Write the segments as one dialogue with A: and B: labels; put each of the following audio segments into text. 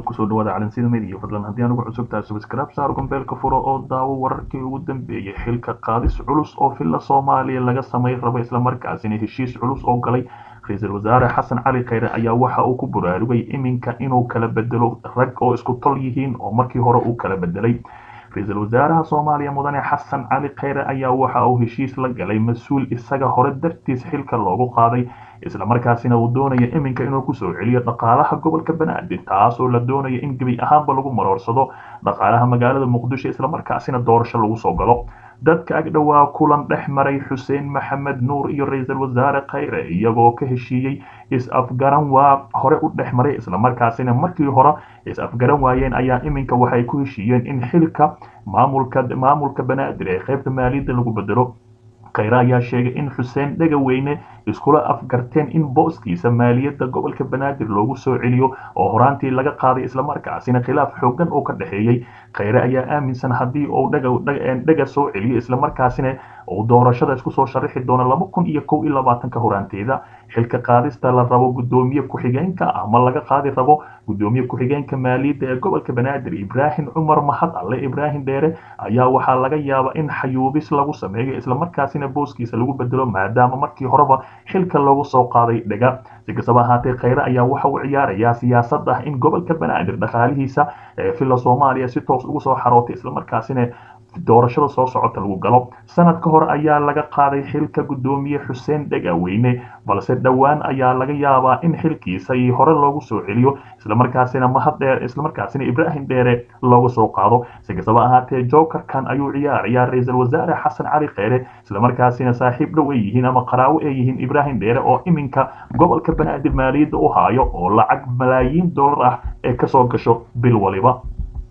A: kusoo dhawaada calansida media fadlan haddii aan ugu cusubtahay subscribe saar gombeelka furo oo daawo wararkii ugu dambeeyay xilka qaadis culus oo villa soomaaliya laga samay rabo islamarkaasina heshiis culus oo galay ra-iisul wasaare xasan cali khayre ayaa waxa uu ku buraarugay iminka inuu kala bedelo rag oo isku tol yihiin oo markii hore uu kala bedelay ra-iisul wasaaraha soomaaliya mudane xasan cali khayre ayaa waxa uu heshiis la galay mas-uul isaga hore dartiis xilka loogu qaaday islamarkaasina uu doonaya iminka inuu kusoo celiyo dhaqaalaha gobolka banaadir taasoo la doonaya in gebi ahaanba lagu maroorsado dhaqaalaha magaalada muqdisho islamarkaasina doorasho lagu soo galo dadka agdhowaa kulan dhex maray xuseen maxamed nuur iyo ra-iisul wasaare khayre iyagoo ka heshiiyey is-afgaran waa hore u dhex maray islamarkaasina markii hore is-afgaran waayeen ayaa iminka waxay ku heshiiyeen in xilka maamulka maamulka banaadir ee qaybta maaliyadda lagu bedelo khayre ayaa sheegay in xuseen dhegaweyne iskula afgarteen in booskiisa maaliyadda gobolka banaadir loogu soo celiyo oo horaantii laga qaaday islamarkaasina khilaaf xoogan oo ka dhexeeyey khayre ayaa aaminsan haddii uu dhega soo celiyo islamarkaasina uu doorashada isku soo sharaxi doono laba kun iyo kow iyo labaatanka horaanteeda xilka qaadista la rabo guddoomiye ku-xigeenka ama laga qaadi rabo guddoomiye ku-xigeenka maaliyadda ee gobolka banaadir ibraahim cumar mahad alle ibraahim dheere ayaa waxaa laga yaabaa in xayuubis lagu sameeyo islamarkaasina booskiisa lagu bedelo maadaama markii horeba xilka loogu soo qaaday dhega si kastaba ahaatee khayre ayaa waxa uu ciyaarayaa siyaasad ah in gobolka banaadir dhaqaalihiisa ee villa soomaaliya si toos ugu soo xarootay islamarkaasina doorashada soo socota lagu galo sanad ka hor ayaa laga qaaday xilka guddoomiye xuseen dhegaweyne balse dhowaan ayaa laga yaabaa in xilkiisa iyo hore loogu soo celiyo islamarkaasina mahad dheer islamarkaasina ibraahim dheere looga soo qaado si kastaba ahaatee jokerkan ayuu ciyaarayaa ra-iisul wasaare xasan cali kheyre islamarkaasina saaxiib dhow ay yihiin ama qaraawo ay yihiin ibraahim dheere oo iminka gobolka banaadir maaliyadda u haayo oo lacag malaayiin dollar ah ee kasoo gasho bil waliba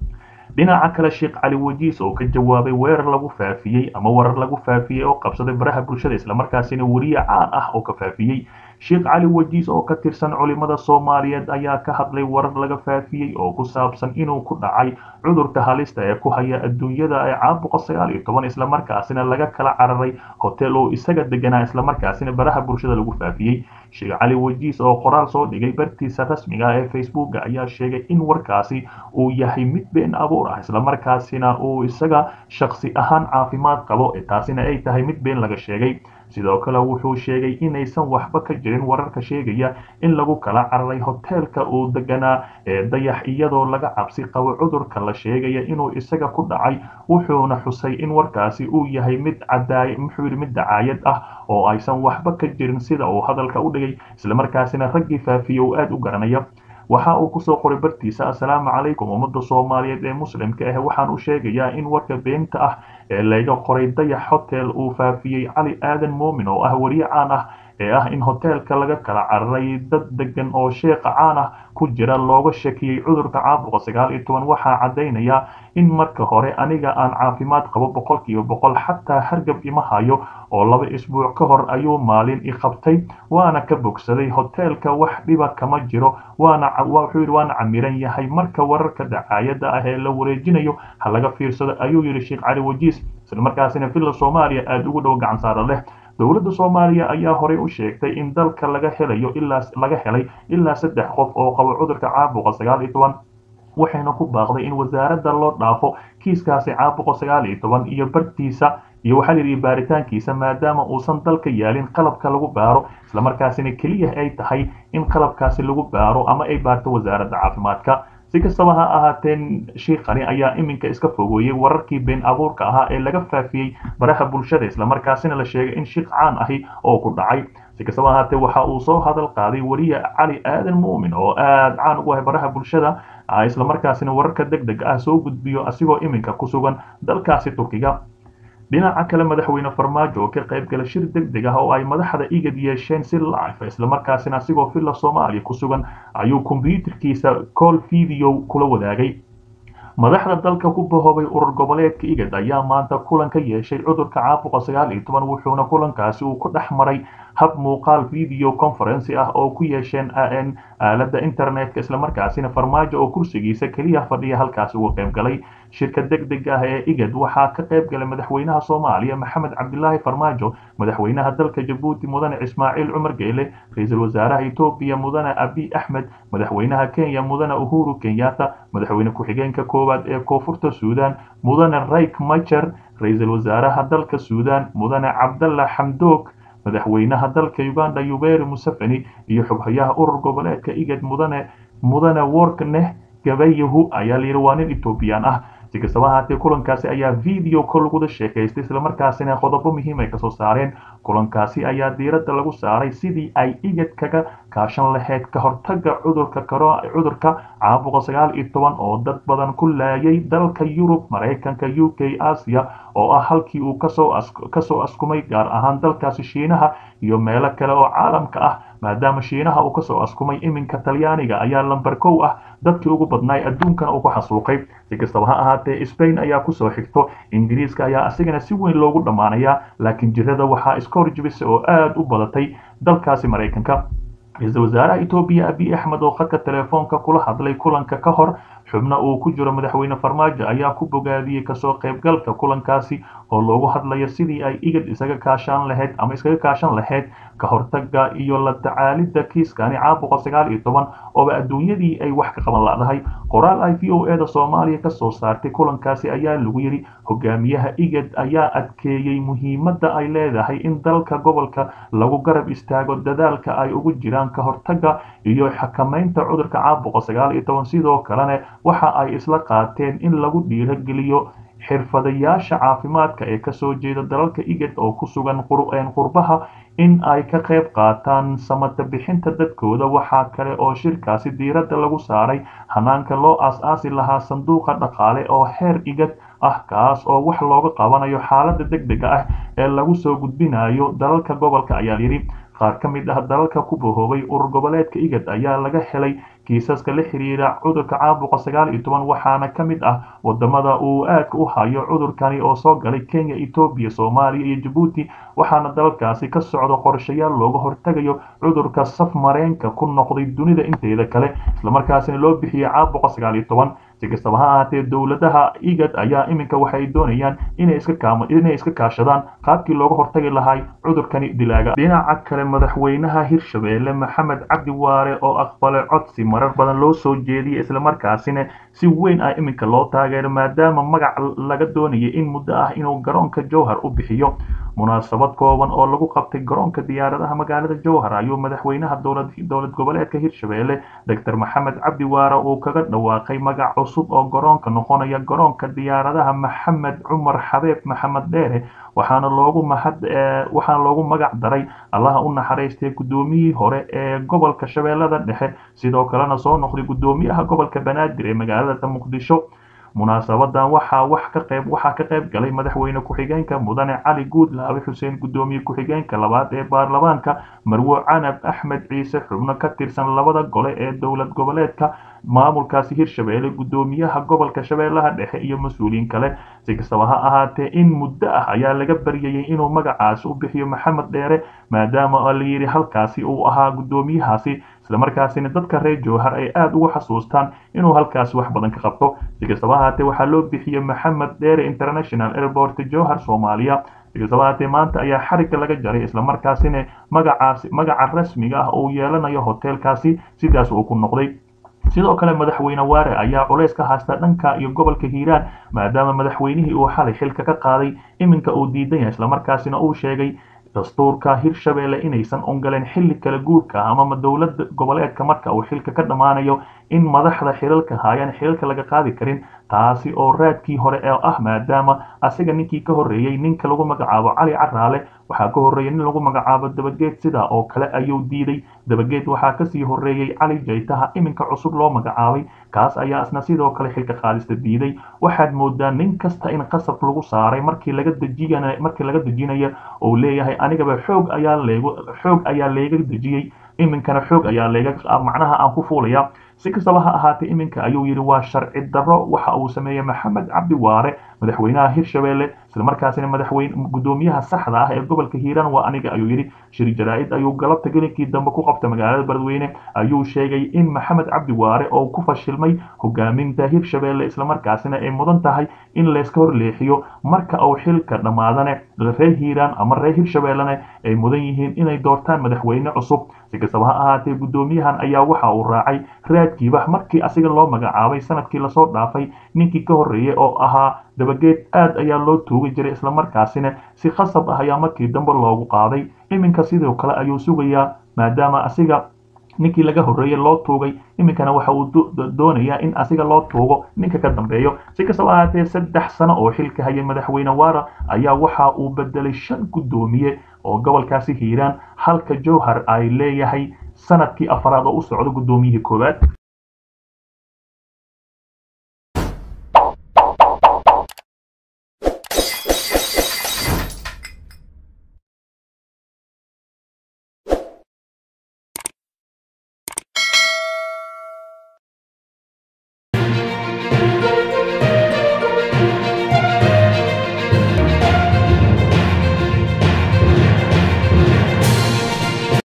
A: dhinaca kale sheekh cali wajiis oo ka jawaabay weerar lagu faafiyey ama warar lagu faafiyey oo qabsaday baraha bulshada islamarkaasina weriye caan ah oo ka faafiyey sheekh cali wajiis oo ka tirsan culimada soomaaliyeed ayaa ka hadlay warar laga faafiyey oo ku saabsan inuu ku dhacay cudurka halista ee ku haya adduunyada ee caabuqa sagaal iyo toban islamarkaasina laga kala cararay hotel oo isaga deganaa islamarkaasina baraha bulshada lagu faafiyey sheekh cali wajiis oo qoraal soo dhigay bartiisa rasmiga ee facebooka ayaa sheegay in warkaasi uu yahay mid been abuur ah islamarkaasina uu isaga shaksi ahaan caafimaad qabo taasina ay tahay mid been laga sheegay sidoo kale wuxuu sheegay inaysan waxba ka jirin wararka sheegaya in lagu kala cararay hoteelka uu deganaa ee dayax iyadoo laga cabsi qabo cudurka la sheegaya inuu isaga ku dhacay wuxuuna xusay in warkaasi uu yahay mid cadaay muxuu yidhi mid dacaayad ah oo aysan waxba ka jirin sida uu hadalka u dhigay islamarkaasina raggii faafiye uu aada u garanaya waxa uu kusoo qoray bartiisa assalaamu calaykum ummadda soomaaliyeed ee muslimka ah waxaan u sheegayaa in warka beenta ah ee laga qoray dayax hotel uu faafiyey cali aadan moomin oo ah weriye caan ah ee ah in hoteelka laga kala cararay dad degan oo sheekha caan ah ku jira looga shakiyey cudurka caabuqa sagaal iyo toban waxaa caddaynaya in marka hore aniga aan caafimaad qabo boqolkiiba boqol xataa hargab ima hayo oo laba isbuuc ka hor ayuu maalin i qabtay waana ka bogsaday hoteelka wax dhiba kama jiro waana wuxuu yidhi waana camiran yahay marka wararka dacaayadda ah ee la wareejinayo ha laga fiirsado ayuu yidhi sheekh cali wajiis islamarkaasina villa soomaaliya aada ugu dhow gacan saara leh dowladda soomaaliya ayaa horey u sheegtay in dalka laga helayo ilaa laga helay ilaa saddex qof oo qabo cudurka caabuqa sagaal iyo toban waxayna ku baaqday in wasaaradda loo dhaafo kiiskaasi caabuqa sagaal iyo toban iyo bartiisa iyo waxaa layidhi baaritaankiisa maadaama uusan dalka yaalin qalabka lagu baaro islamarkaasina keliya ay tahay in qalabkaasi lagu baaro ama ay baarto wasaaradda caafimaadka si kastaba ha ahaateen shiikhani ayaa iminka iska fogeeyey wararkii been abuurka ahaa ee laga faafiyey baraha bulshada islamarkaasina la sheegay in shiikh caan ahi oo ku dhacay si kastaba ahaatee waxa uu soo hadal qaaday weriye cali aadan muumin oo aada caan ugu ahay baraha bulshada islamarkaasina wararka deg deg ah soo gudbiyo asigoo iminka ku sugan dalkaasi turkiga dhinaca kale madaxweyne farmaajo oo ka qaybgala shir deg deg ah oo ay madaxda igad yeesheen si life islamarkaasina asigoo villa soomaaliya ku sugan ayuu kombyuutarkiisa call video kula wadaagay madaxda dalka ku bahoobay urur goboleedka igad ayaa maanta kulan ka yeeshay cudurka caabuqa sagaal iyo toban wuxuuna kulankaasi uu ku dhex maray hab muuqaal video conferency ah oo ku yeesheen aalada internetka islamarkaasina farmaajo oo kursigiisa keliya fadhiya halkaasi uga qayb galay shirka deg deg ah ee igad waxaa ka qayb galay madaxweynaha soomaaliya maxamed cabdilaahi farmaajo madaxweynaha dalka jabuuti mudane ismaaciil cumar geele ra-iisul wasaaraha etoobiya mudane abiy axmed madaxweynaha kenya mudane uhuru kenyatta madaxweyne ku-xigeenka koowaad ee koonfurta suudan mudane rayk majer ra-iisul wasaaraha dalka suudan mudane cabdalla xamdoog madaxweynaha dalka uganda yuberi museveni iyo xubhayaha urur goboleedka igad mudane mudane workneh gabayahu ayaa layidhi waa nin etoobiyaan ah si kastaba ahaatee kulankaasi ayaa video kol laguda sheekaystay islamarkaasina qodobo muhiim ay kasoo saareen kulankaasi ayaa diiradda lagu saaray sidii ay igad kaga kaashan lahayd ka hortaga cudurka cudurka caabuqa sagaal iyo toban oo dad badan ku laayay dalka yurub maraykanka u k asia oo ah halkii uu kasoo kasoo askumay gaar ahaan dalkaasi shiinaha iyo meelo kale oo caalamka ah maadaama shiinaha uu kasoo askumay iminka talyaaniga ayaa lamber kow ah dadkii ugu badnaay adduunkana uu ku xasuuqay si kastaba ha ahaatee spain ayaa kusoo xigto ingiriiska ayaa asigana si weyn loogu dhammaanayaa laakiin jirada waxaa iska horjibisa oo aada u badatay dalkaasi maraykanka ra-iisul wasaaraha etoobiya abiy axmed oo khadka telefoonka kula hadlay kulanka ka hor xubno uu ku jiro madaxweyne farmaajo ayaa ku bogaadiyey kasoo qaybgalka kulankaasi oo loogu hadlayo sidii ay igad isaga kaashan lahayd ama iskaga kaashan lahayd ka hortaga iyo la tacaalidda kiiskani caabuqa sagaal iyo toban ooba adduunyadii ay wax ka qaban ladahay qoraal ay v o e da soomaaliya kasoo saartay kulankaasi ayaa lagu yidhi hogaamiyaha igad ayaa adkeeyey muhiimadda ay leedahay in dalka gobolka lagu garab istaago dadaalka ay ugu jiraan ka hortaga iyo xakamaynta cudurka caabuqa sagaal iyo toban sidoo kalena waxa ay isla qaateen in lagu dhiirageliyo xirfadayaasha caafimaadka ee kasoo jeeda dalalka igad oo ku sugan qurbaha in ay ka qayb qaataan samata bixinta dadkooda waxaa kale oo shirkaasi diiradda lagu saaray hanaanka loo aas-aasi lahaa sanduuqa dhaqaale oo heer igad ah kaas oo wax looga qabanayo xaaladda deg dega ah ee lagu soo gudbinayo dalalka gobolka ayaa yidhi qaar ka mid ah dalalka ku bahoobay urur goboleedka igad ayaa laga helay kiisaska la xiriira cudurka caabuqa sagaal iyo toban waxaana ka mid ah wadamada uu aadka u hayo cudurkani oo soo galay kenya etoobiya soomaaliya iyo jabuuti waxaana dalalkaasi ka socda qorshayaal looga hortagayo cudurka saf mareenka ku noqday dunida inteeda kale islamarkaasina loo bixiyey caabuqa sagaal iyo toban si kastaba ha ahaatee dowladaha igad ayaa iminka waxay doonayaan inay iska kaashadaan qaabkii looga hortagi lahay cudurkani dilaaga dhinaca kale madaxweynaha hirshabeelle maxamed cabdi waare oo aqbalay codsi marar badan loo soo jeediyay islamarkaasina si weyn ah iminka loo taageero maadaama magac laga doonayay in muddo ah inuu garoonka jowhar u bixiyo munaasabad kooban oo lagu qabtay garoonka diyaaradaha magaalada jowhar ayuu madaxweynaha dowlad goboleedka hirshabeelle doctor maxamed cabdi waare uu kaga dhawaaqay magac cusub oo garoonka noqonaya garoonka diyaaradaha maxamed cumar xabeeb maxamed dheere waxaana loogu mahad waxaana loogu magac daray allaha u naxariistay guddoomiyihii hore ee gobolka shabeellada dhexe sidoo kalena soo noqday guddoomiyaha gobolka banaadir ee magaalada muqdisho munaasabadan waxaa wax ka qayb waxaa ka qayb galay madaxweyne ku-xigeenka mudane cali guudlaabe xuseen guddoomiye ku-xigeenka labaad ee baarlamaanka marwo canab axmed ciise xubno ka tirsan labada gole ee dowlad goboleedka maamulkaasi hirshabeelle guddoomiyaha gobolka shabeellaha dhexe iyo mas-uuliyiin kale si kastaba ha ahaatee in muddo ah ayaa laga baryayay inuu magacaasi u bixiyo maxamed dheere maadaama la yidhi halkaasi uu ahaa guddoomiyahaasi islamarkaasina dadka reer jowhar ay aada ugu xasuustaan inuu halkaasi wax badan ka qabto si kastaba ahaatee waxaa loo bixiyey maxamed dheere international airport jowhar soomaaliya si kastaba ahaatee maanta ayaa xarigga laga jaray islamarkaasina magacaasi magaca rasmiga ah uu yeelanayo hoteelkaasi sidaas uu ku noqday sidoo kale madaxweyne waare ayaa culays ka haysta dhanka iyo gobolka hiiraan maadaama madaxweynihii uu xalay xilka ka qaaday iminka uu diidan yahay islamarkaasina uu sheegay dastuurka hirshabeelle inaysan ongoleen xilli kala guurka amama dowlada goboleedka marka uu xilka ka dhammaanayo in madaxda xilalka haayaan xilalka laga qaadi karin taasi oo raadkii hore ee ah maadaama asiga ninkii ka horreeyey ninka lagu magacaabo cali caraale waxaa ka horreeyay nin lagu magacaabo dabageed sidaa oo kale ayuu diiday dabageed waxaa kasii horreeyey cali jaytaha iminka cusub loo magacaabay kaas ayaa isna sidoo kale xilka qaadista diiday waxaad moodaa nin kasta in qasab lagu saaray markii laga dejiyan markii laga dejinaya uu leeyahay anigaba xoog ayaa leegu xoog ayaa leega dejiyey iminkana xoog ayaa leega macnaha aan ku fuulaya si kastaba ha ahaatee iminka ayuu yidhi waa sharci darro waxa uu sameeyey maxamed cabdi waare madaxweynaha hirshabelle islamarkaasina madaxweyne gudoomiyaha saxda ah ee gobolka hiiraan waa aniga ayuu yidhi shir jaraa'id ayuu galabta gelinkii dambe ku qabta magaalada beledweyne ayuu sheegay in maxamed cabdi waare oo ku fashilmay hogaaminta hirshabelle islamarkaasina ay mudan tahay in layska horleexiyo marka uu xilka dhammaadane reer hiiraan ama reer hirshabellene ay mudan yihiin inay doortaan madaxweyne cusub si kastaba ha ahaatee gudoomiyahan ayaa waxa uu raacay raadkiiba markii asiga loo magacaabay sanadkii lasoo dhaafay ninkii ka horreeyey oo ahaa dabageed aad ayaa loo tuugi jiray islamarkaasina si khasab ah ayaa markii dambe loogu qaaday iminka sidoo kale ayuu sugayaa maadaama asiga ninkii laga horreeyey loo tuugay iminkana waxa uu doonayaa in asiga loo tuugo ninka ka dambeeyo si kastaba ahaatee saddex sano oo xilka hayay madaxweyne waara ayaa waxa uu bedelay shan guddoomiye oo gobolkaasi hiiraan halka jowhar ay leeyahay sanadkii afaraad oo u socdo guddoomiyihii koowaad